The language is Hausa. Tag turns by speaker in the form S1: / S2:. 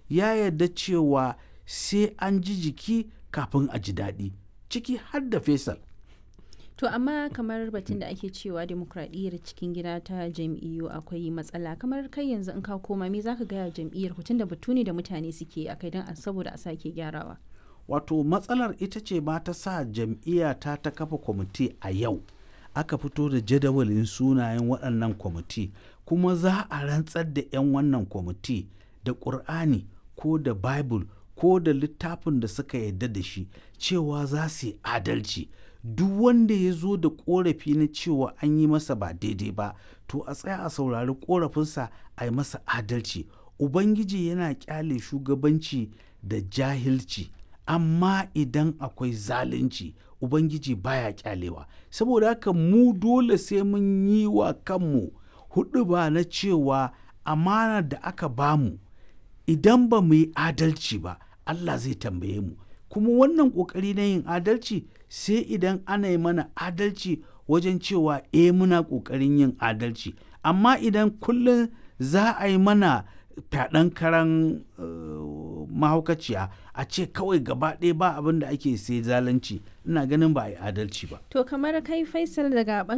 S1: ya yarda cewa sai an ji jiki kafin a ji daɗi ciki har da Faisal.
S2: To amma kamar batun da ake cewa demokradiyyar cikin gida ta jam'iyyu akwai matsala kamar kai yanzu in ka koma me zaka gaya jam'iyyar ku tunda batu ne da mutane suke a kai don saboda a sake gyarawa.
S1: Wato matsalar ita ce ba ta sa jam'iyya ta ta kafa kwamiti a yau aka fito da jadawalin sunayen waɗannan kwamiti kuma za a rantsar da 'yan wannan kwamiti da ƙur'ani ko da bible ko da littafin da suka yarda da shi cewa za su yi adalci duk wanda ya zo da korafi na cewa an yi masa ba daidai ba to a tsaya a saurari korafinsa a yi masa adalci ubangiji yana kyale shugabanci da jahilci amma idan akwai zalunci ubangiji baya kyalewa saboda haka mu dole sai mun yi wa kanmu hudu ba na cewa amana da aka bamu idan ba mu yi adalci ba Allah zai tambaye mu kuma wannan ƙoƙari na yin adalci sai idan ana yi mana adalci wajen cewa e muna ƙoƙarin yin adalci amma idan kullum za a yi mana fyaɗen karan uh, mahaukaciya a ce kawai gaba ɗaya ba abin da ake sai zalunci ina ganin ba a yi adalci ba
S2: To kamar kai Faisal daga